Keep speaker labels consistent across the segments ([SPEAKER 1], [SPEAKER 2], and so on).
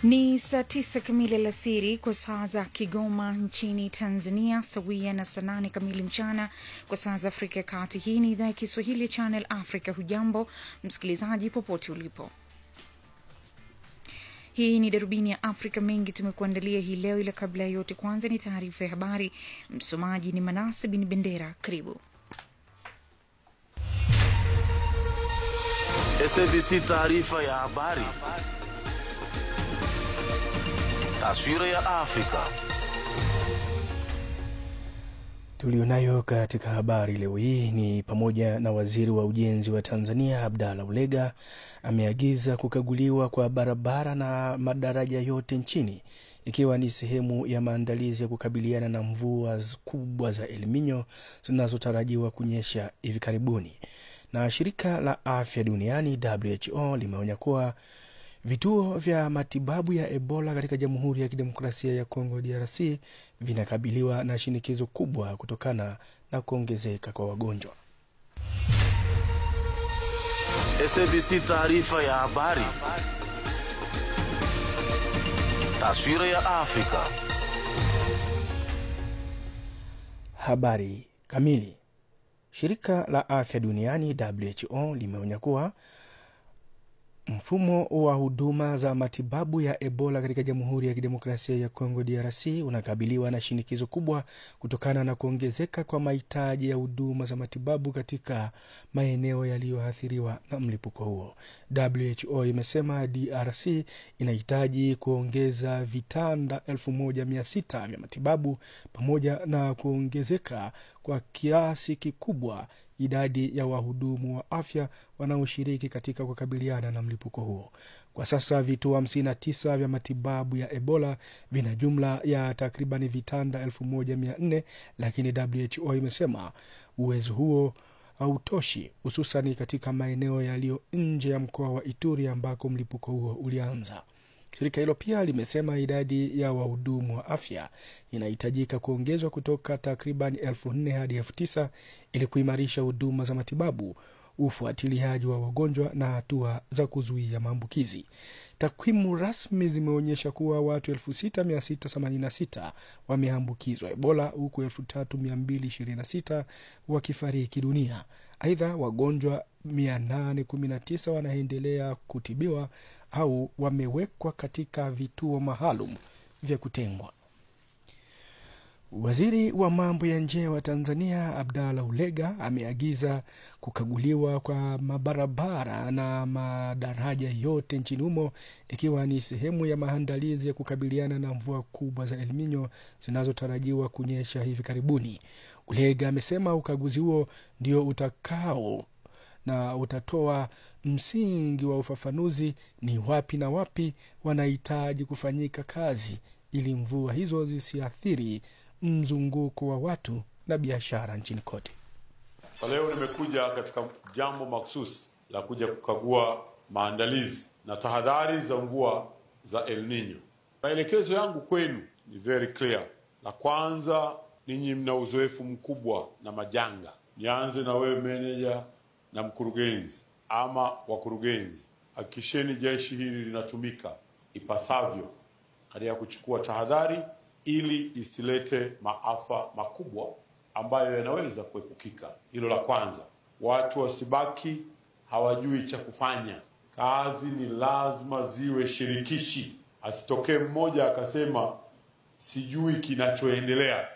[SPEAKER 1] Ni saa tisa kamili alasiri kwa saa za Kigoma nchini Tanzania, sawia na saa nane kamili mchana kwa saa za Afrika ya Kati. Hii ni idhaa ya Kiswahili ya Channel Africa. Hujambo msikilizaji, popote ulipo. Hii ni darubini ya Afrika. Mengi tumekuandalia hii leo, ila kabla ya yote, kwanza ni taarifa ya habari. Msomaji ni Manase Bin Bendera. Karibu.
[SPEAKER 2] SABC taarifa ya habari. Taswira ya Afrika.
[SPEAKER 3] Tulionayo katika habari leo hii ni pamoja na waziri wa ujenzi wa Tanzania Abdalla Ulega ameagiza kukaguliwa kwa barabara na madaraja yote nchini ikiwa ni sehemu ya maandalizi ya kukabiliana na mvua kubwa za El Nino zinazotarajiwa kunyesha hivi karibuni. Na shirika la afya duniani WHO limeonya kuwa vituo vya matibabu ya Ebola katika Jamhuri ya Kidemokrasia ya Kongo DRC vinakabiliwa na shinikizo kubwa kutokana na kuongezeka kwa wagonjwa.
[SPEAKER 2] SABC taarifa ya habari. Taswira ya Afrika.
[SPEAKER 3] Habari kamili. Shirika la afya duniani WHO limeonya kuwa mfumo wa huduma za matibabu ya Ebola katika Jamhuri ya Kidemokrasia ya Kongo DRC unakabiliwa na shinikizo kubwa kutokana na kuongezeka kwa mahitaji ya huduma za matibabu katika maeneo yaliyoathiriwa na mlipuko huo. WHO imesema DRC inahitaji kuongeza vitanda 1600 vya matibabu pamoja na kuongezeka kwa kiasi kikubwa idadi ya wahudumu wa afya wanaoshiriki katika kukabiliana na mlipuko huo. Kwa sasa vituo 59 vya matibabu ya Ebola vina jumla ya takribani vitanda 1400 lakini WHO imesema uwezo huo hautoshi, hususani katika maeneo yaliyo nje ya mkoa wa Ituri ambako mlipuko huo ulianza. Shirika hilo pia limesema idadi ya wahudumu wa afya inahitajika kuongezwa kutoka takriban elfu nne hadi elfu tisa ili kuimarisha huduma za matibabu, ufuatiliaji wa wagonjwa na hatua za kuzuia maambukizi. Takwimu rasmi zimeonyesha kuwa watu 6686 wameambukizwa Ebola huku 3226 wakifariki dunia. Aidha, wagonjwa 819 wanaendelea kutibiwa au wamewekwa katika vituo maalum vya kutengwa. Waziri wa mambo ya nje wa Tanzania Abdalla Ulega ameagiza kukaguliwa kwa mabarabara na madaraja yote nchini humo ikiwa ni sehemu ya maandalizi ya kukabiliana na mvua kubwa za El Nino zinazotarajiwa kunyesha hivi karibuni. Ulega amesema ukaguzi huo ndio utakao na utatoa msingi wa ufafanuzi ni wapi na wapi wanahitaji kufanyika kazi ili mvua hizo zisiathiri mzunguko wa watu na biashara nchini kote.
[SPEAKER 4] Sasa leo nimekuja katika jambo mahususi la kuja kukagua maandalizi na tahadhari za mvua za El Nino. Maelekezo yangu kwenu ni very clear. La kwanza, ninyi mna uzoefu mkubwa na majanga. Nianze na wewe meneja na mkurugenzi ama wakurugenzi, hakikisheni jeshi hili linatumika ipasavyo katika kuchukua tahadhari ili isilete maafa makubwa ambayo yanaweza kuepukika. Hilo la kwanza. Watu wasibaki hawajui cha kufanya. Kazi ni lazima ziwe shirikishi, asitokee mmoja akasema sijui kinachoendelea.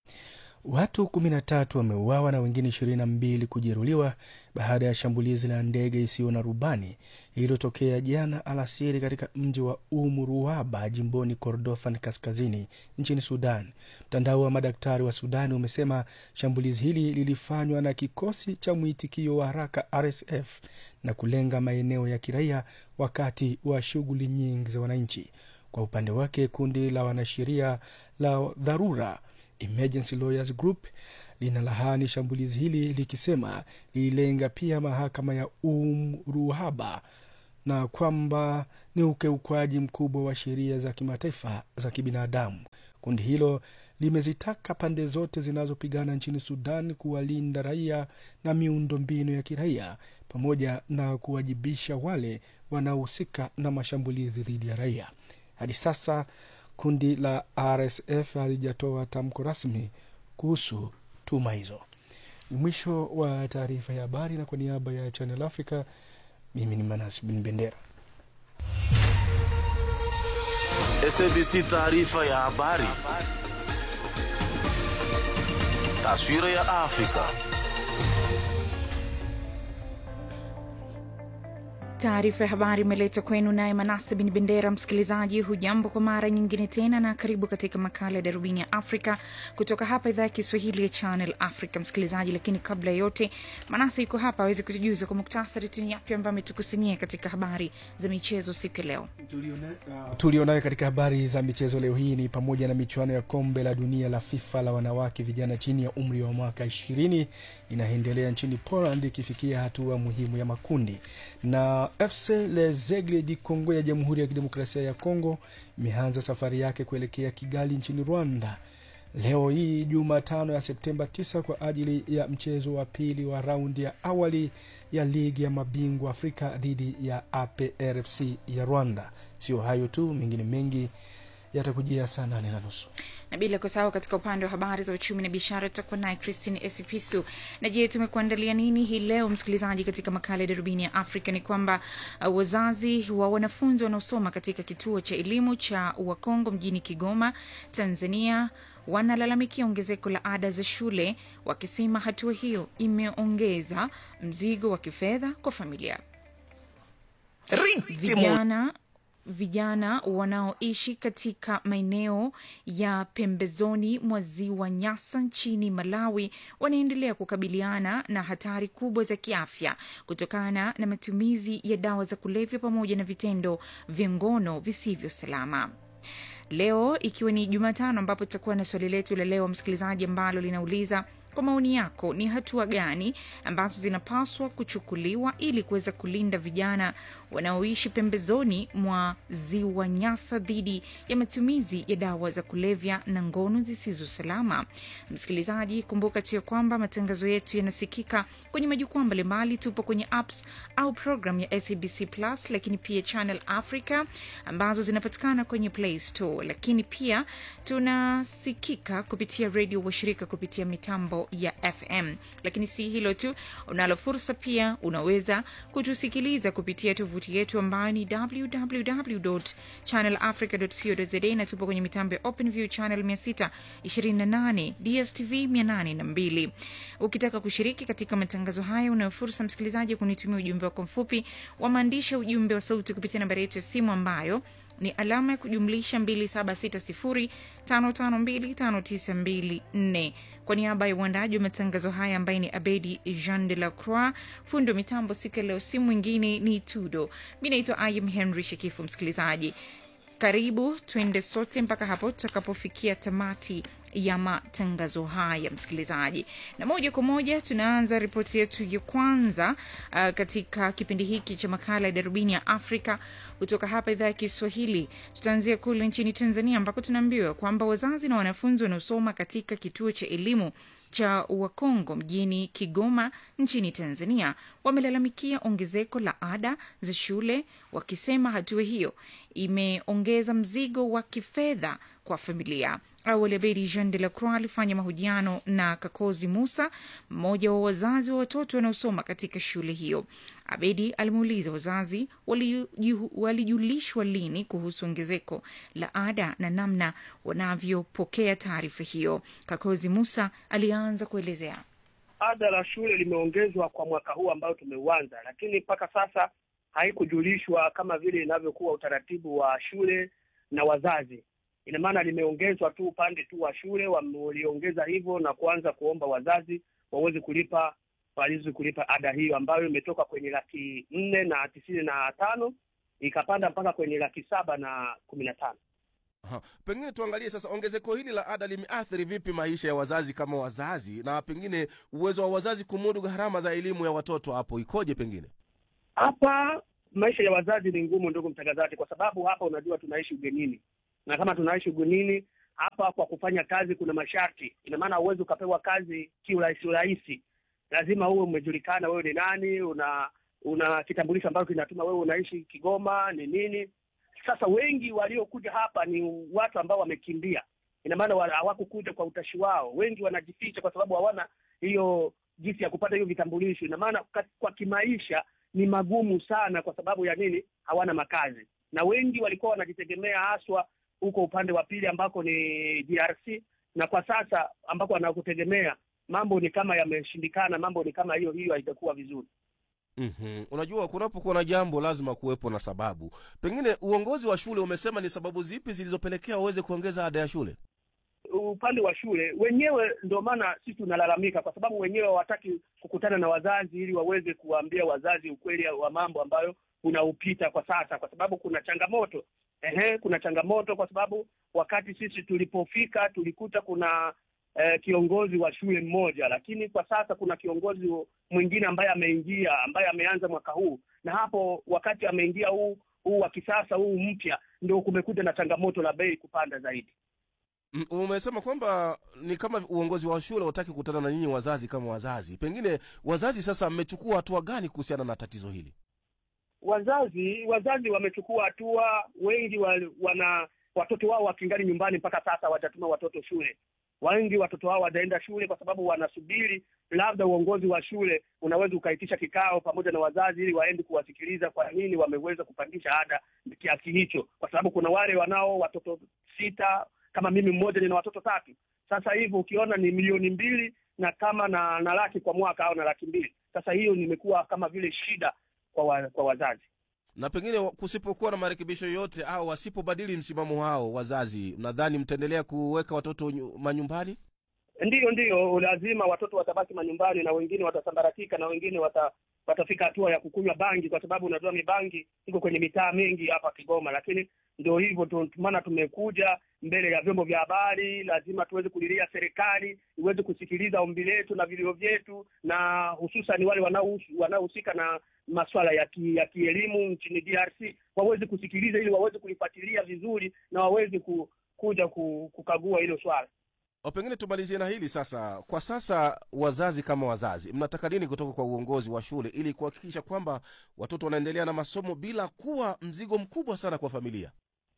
[SPEAKER 3] Watu kumi na tatu wameuawa na wengine ishirini na mbili kujeruhiwa baada ya shambulizi la ndege isiyo na rubani lililotokea jana alasiri katika mji wa Umuruwaba jimboni Kordofan kaskazini nchini Sudan. Mtandao wa madaktari wa Sudan umesema shambulizi hili lilifanywa na kikosi cha mwitikio wa haraka RSF na kulenga maeneo ya kiraia wakati wa shughuli nyingi za wananchi. Kwa upande wake, kundi la wanasheria la dharura Emergency Lawyers Group linalahani shambulizi hili likisema lililenga pia mahakama ya Umruhaba na kwamba ni ukiukwaji mkubwa wa sheria za kimataifa za kibinadamu. Kundi hilo limezitaka pande zote zinazopigana nchini Sudan kuwalinda raia na miundombinu ya kiraia pamoja na kuwajibisha wale wanaohusika na mashambulizi dhidi ya raia. Hadi sasa kundi la RSF halijatoa tamko rasmi kuhusu tuhuma hizo. Ni mwisho wa taarifa ya habari, na kwa niaba ya Channel Africa, mimi ni Manas Bin Bendera.
[SPEAKER 2] SABC taarifa ya habari. Taswira ya Afrika.
[SPEAKER 1] Taarifa ya habari imeletwa kwenu naye Manase Bin Bendera. Msikilizaji, hujambo kwa mara nyingine tena, na karibu katika makala ya darubini ya Afrika kutoka hapa idhaa ya Kiswahili ya Channel Africa. Msikilizaji, lakini kabla ya yote, Manase yuko hapa aweze kutujuza kwa muktasari tu ni yapi ambayo ametukusanyia katika habari za michezo siku ya leo.
[SPEAKER 3] Tulionayo katika habari za michezo leo hii ni pamoja na michuano ya kombe la dunia la FIFA la wanawake vijana chini ya umri wa mwaka ishirini inaendelea nchini Poland ikifikia hatua muhimu ya makundi, na FC Lezegle di Congo ya Jamhuri ya Kidemokrasia ya Kongo imeanza safari yake kuelekea Kigali nchini Rwanda leo hii Jumatano ya Septemba 9 kwa ajili ya mchezo wa pili wa raundi ya awali ya ligi ya mabingwa Afrika dhidi ya APRFC ya Rwanda. Sio hayo tu, mengine mengi yatakujia saa nane na nusu
[SPEAKER 1] na bila kusahau katika upande wa habari za uchumi na biashara tutakuwa naye Christine Esipisu. Na je, tumekuandalia nini hii leo msikilizaji? Katika makala ya darubini ya Afrika ni kwamba uh, wazazi wa wanafunzi wanaosoma katika kituo cha elimu cha Wakongo mjini Kigoma, Tanzania wanalalamikia ongezeko la ada za shule, wakisema hatua hiyo imeongeza mzigo wa kifedha kwa familia. Vijana vijana wanaoishi katika maeneo ya pembezoni mwa ziwa Nyasa nchini Malawi wanaendelea kukabiliana na hatari kubwa za kiafya kutokana na matumizi ya dawa za kulevya pamoja na vitendo vya ngono visivyo salama. Leo ikiwa ni Jumatano, ambapo tutakuwa na swali letu la leo msikilizaji, ambalo linauliza kwa maoni yako, ni hatua gani ambazo zinapaswa kuchukuliwa ili kuweza kulinda vijana wanaoishi pembezoni mwa ziwa Nyasa dhidi ya matumizi ya dawa za kulevya na ngono zisizo salama? Msikilizaji, kumbuka tu ya kwamba matangazo yetu yanasikika kwenye majukwaa mbalimbali. Tupo kwenye apps au program ya SABC Plus, lakini pia Channel Africa ambazo zinapatikana kwenye Play Store, lakini pia tunasikika kupitia redio washirika kupitia mitambo ya FM. Lakini si hilo tu, unalo fursa pia, unaweza kutusikiliza kupitia tovuti yetu ambayo ni www.channelafrica.co.za na tupo kwenye mitambo ya OpenView channel 628, DSTV 802. Ukitaka kushiriki katika matangazo haya, unayo fursa msikilizaji kunitumia ujumbe wako mfupi wa maandishi, ujumbe wa sauti kupitia nambari yetu ya simu ambayo ni alama ya kujumlisha 276055259254. Kwa niaba ya uandaji wa matangazo haya ambaye ni Abedi Jean de la Croix, fundi wa mitambo siku ya leo, si mwingine ni Tudo. Mi naitwa Ayim Henry Shekifu. Msikilizaji, karibu tuende sote mpaka hapo tutakapofikia tamati ya matangazo haya msikilizaji, na moja kwa moja tunaanza ripoti yetu ya kwanza uh, katika kipindi hiki cha makala ya darubini ya Afrika kutoka hapa idhaa ya Kiswahili. Tutaanzia kule nchini Tanzania ambako tunaambiwa kwamba wazazi na wanafunzi wanaosoma katika kituo cha elimu cha Wakongo mjini Kigoma nchini Tanzania wamelalamikia ongezeko la ada za shule, wakisema hatua hiyo imeongeza mzigo wa kifedha kwa familia. Awali Abedi Jean de la Croix alifanya mahojiano na Kakozi Musa, mmoja wa wazazi wa watoto wanaosoma katika shule hiyo. Abedi alimuuliza wazazi walijulishwa lini kuhusu ongezeko la ada na namna wanavyopokea taarifa hiyo. Kakozi Musa alianza kuelezea.
[SPEAKER 5] Ada la shule limeongezwa kwa mwaka huu ambao tumeuanza, lakini mpaka sasa haikujulishwa kama vile inavyokuwa utaratibu wa shule na wazazi. Ina maana limeongezwa tu upande tu wa shule waliongeza hivyo na kuanza kuomba wazazi waweze kulipa waweze kulipa ada hiyo ambayo imetoka kwenye laki nne na tisini na tano ikapanda mpaka kwenye laki saba na kumi na tano.
[SPEAKER 6] Aha. Pengine tuangalie sasa ongezeko hili la ada limeathiri vipi maisha ya wazazi kama wazazi, na pengine uwezo wa wazazi kumudu gharama za elimu ya watoto hapo ikoje? Pengine
[SPEAKER 5] hapa maisha ya wazazi ni ngumu, ndugu mtangazaji, kwa sababu hapa unajua tunaishi ugenini, na kama tunaishi ugenini hapa, kwa kufanya kazi kuna masharti. Ina maana huwezi ukapewa kazi kiurahisi urahisi, lazima uwe umejulikana wewe ni nani, una una kitambulisho ambacho kinatuma wewe unaishi Kigoma ni nini. Sasa wengi waliokuja hapa ni watu ambao wamekimbia, ina maana wa- hawakukuja kwa utashi wao. Wengi wanajificha kwa sababu hawana hiyo jinsi ya kupata hiyo vitambulisho. Ina maana ka- kwa kimaisha ni magumu sana. Kwa sababu ya nini? Hawana makazi, na wengi walikuwa wanajitegemea haswa huko upande wa pili ambako ni DRC, na kwa sasa ambako wanakutegemea mambo ni kama yameshindikana, mambo ni kama hiyo hiyo, haitakuwa vizuri.
[SPEAKER 6] mm Unajua, kunapokuwa na jambo lazima kuwepo na sababu. Pengine uongozi wa shule umesema ni sababu zipi zilizopelekea waweze kuongeza ada ya shule?
[SPEAKER 5] upande wa shule wenyewe, ndio maana sisi tunalalamika, kwa sababu wenyewe hawataki kukutana na wazazi ili waweze kuwaambia wazazi ukweli wa mambo ambayo unaupita kwa sasa, kwa sababu kuna changamoto ehe, kuna changamoto kwa sababu wakati sisi tulipofika tulikuta kuna eh, kiongozi wa shule mmoja, lakini kwa sasa kuna kiongozi mwingine ambaye ameingia, ambaye ameanza mwaka huu, na hapo wakati ameingia huu huu wa kisasa huu mpya, ndio kumekuja na changamoto la bei kupanda zaidi.
[SPEAKER 6] Mm, Umesema kwamba ni kama uongozi wa shule hutaki kukutana na nyinyi wazazi kama wazazi. Pengine wazazi sasa mmechukua hatua gani kuhusiana na tatizo hili?
[SPEAKER 5] wazazi wazazi wamechukua hatua. Wengi wa, wana watoto wao wakingali nyumbani mpaka sasa, hawajatuma watoto shule. Wengi watoto wao wataenda shule kwa sababu wanasubiri labda uongozi wa shule unaweza ukaitisha kikao pamoja na wazazi ili waende kuwasikiliza kwa nini wameweza kupandisha ada kiasi hicho, kwa sababu kuna wale wanao watoto sita kama mimi mmoja nina watoto tatu. Sasa hivi ukiona ni milioni mbili na kama na, na laki kwa mwaka au na laki mbili. Sasa hiyo nimekuwa kama vile shida kwa, wa, kwa wazazi.
[SPEAKER 6] Na pengine wa- kusipokuwa na marekebisho yoyote au wasipobadili msimamo wao wazazi, nadhani mtaendelea kuweka watoto nyu- manyumbani?
[SPEAKER 5] Ndiyo, ndiyo, lazima watoto watabaki manyumbani na wengine watasambaratika na wengine wata, watafika hatua ya kukunywa bangi, kwa sababu unajua mibangi iko kwenye mitaa mingi hapa Kigoma. Lakini ndio hivyo tu, maana tumekuja mbele ya vyombo vya habari, lazima tuweze kulilia serikali iweze kusikiliza ombi letu na vilio vyetu, na hususan wale wanaohusu- wanaohusika na masuala ya ki, ya kielimu nchini DRC waweze kusikiliza ili waweze kulifuatilia vizuri na waweze ku, kuja ku, kukagua hilo swala.
[SPEAKER 6] O, pengine tumalizie na hili sasa. Kwa sasa, wazazi kama wazazi, mnataka nini kutoka kwa uongozi wa shule ili kuhakikisha kwamba watoto wanaendelea na masomo bila kuwa mzigo mkubwa sana kwa familia?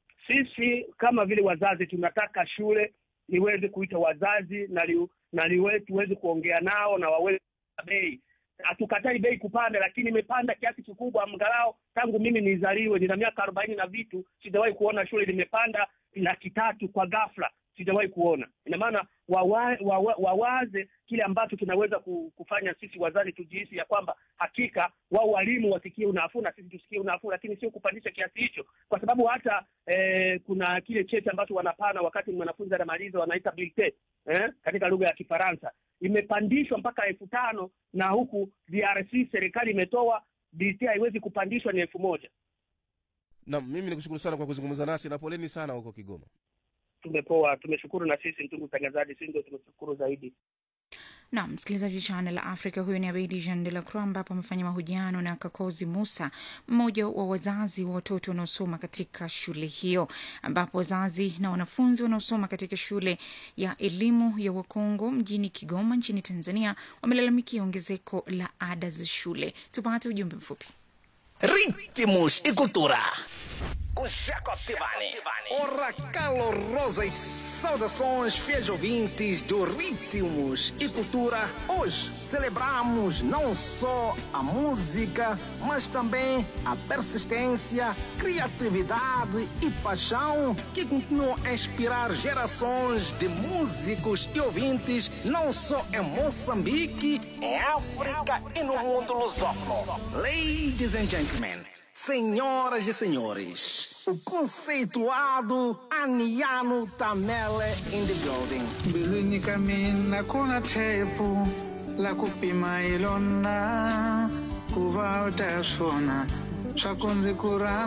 [SPEAKER 5] Sisi kama vile wazazi tunataka shule iweze kuita wazazi na li, na liwe, tuweze kuongea nao na waweze bei. Hatukatai bei kupanda, lakini imepanda kiasi kikubwa. Mgalao tangu mimi nizaliwe, nina miaka arobaini na vitu, sijawahi kuona shule limepanda laki tatu kwa ghafla, sijawahi kuona. Ina maana wawa, wawa, wawaze kile ambacho kinaweza ku- kufanya sisi wazazi tujihisi ya kwamba hakika wao walimu wasikie unafuu na sisi tusikie unafuu, lakini sio kupandisha kiasi hicho, kwa sababu hata eh, kuna kile cheti ambacho wanapana wakati mwanafunzi anamaliza wanaita bulletin eh, katika lugha ya Kifaransa imepandishwa mpaka elfu tano na huku DRC serikali imetoa bulletin haiwezi kupandishwa ni elfu moja.
[SPEAKER 6] Na mimi nikushukuru sana kwa kuzungumza nasi na poleni sana huko Kigoma.
[SPEAKER 5] Tumepoa, tumeshukuru na sisi ndugu mtangazaji, sisi ndio tumeshukuru zaidi.
[SPEAKER 1] na msikilizaji wa Channel Africa, huyo ni Abedi Jean de la Croix, ambapo amefanya mahojiano na Kakozi Musa, mmoja wa wazazi wa watoto wanaosoma katika shule hiyo, ambapo wazazi na wanafunzi wanaosoma katika shule ya elimu ya Wakongo mjini Kigoma nchini Tanzania wamelalamikia ongezeko la ada za shule. Tupate ujumbe mfupi.
[SPEAKER 7] Ritmos e cultura. Com Jaco Tivani. Ora calorosas saudações, fiéis ouvintes do Ritmos e Cultura. Hoje celebramos não só a música, mas também a persistência, criatividade e paixão que continuam a inspirar gerações de músicos e ouvintes, não só em Moçambique, em África e no mundo lusófono. Ladies and gentlemen, senhoras e senhores, o conceituado Aniano Tamele in the building.
[SPEAKER 8] mbilwini ka mina ku na tshepo la ku pima hi lona ku va u ta swona swa ku ndzi ku rhandza